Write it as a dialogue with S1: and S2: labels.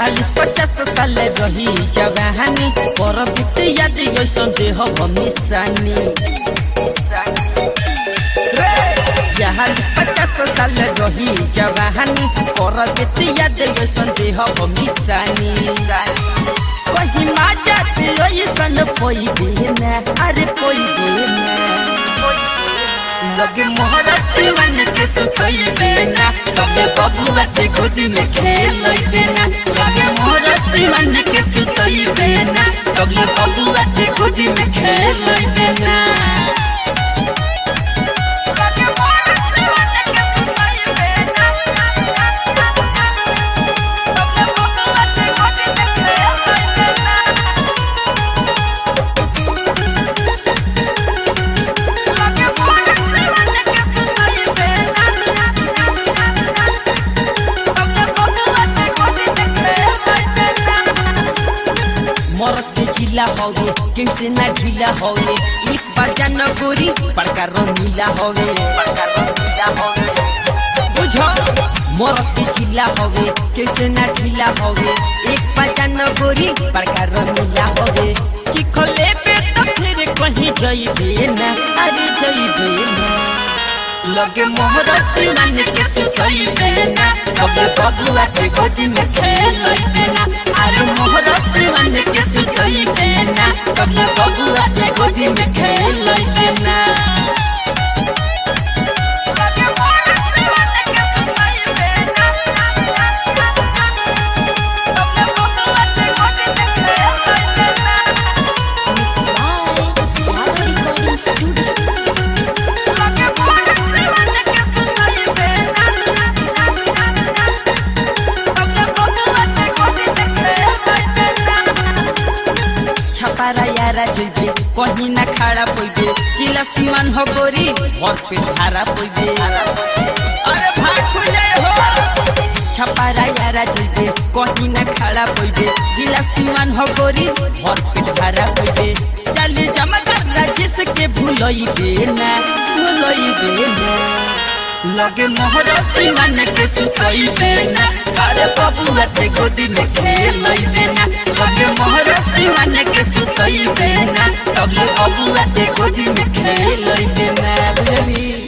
S1: चालीस पचास साल रही जवानी पर बीत याद ऐसन देह हमेशानी चालीस पचास साल रही जवानी पर बीत याद ऐसन देह हमेशानी कहीं माजा ऐसन पोई देना अरे पोई देना लगे मोहरा सिवन के सुतई बेना तबे बबुआ ते गोदी में खेल बेना लगे मोहरा सिवन के सुतई बेना तबे बबुआ ते गोदी में खेल बेना मरद के जिला हवे कैसे ना ढीला हवे एक बाजा न गोरी बड़का रंगीला हवे बड़का रंगीला हवे बुझो मरद के जिला हवे कैसे ना ढीला हवे एक बाजा न गोरी बड़का रंगीला हवे चिखले पे तो फिर कहीं जइबे ना अरे जइबे ना लगे मोहरा सिवन के सुतई बेना कबे बबुआ के गोदी में खेल बेना अरे मोहरा सिवन के सुतई बेना कबे बबुआ के गोदी में खेल बेना छपारा यारा जुइबे कहीं ना खड़ा पइबे जिला सीमान हो गोरी और पे धारा पइबे अरे भाग खुले हो छपारा यारा जुइबे कहीं ना खड़ा पइबे जिला सीमान हो गोरी और पे धारा पइबे चली जमकर राजेश के भूलइबे ना भूलइबे ना लगे मोहरा सिमन के सुतई देना अरे बबुआ ते गोदी में खेल देना लगे मोहरा सिमन के सुतई देना तब बबुआ ते गोदी में खेल देना बुझली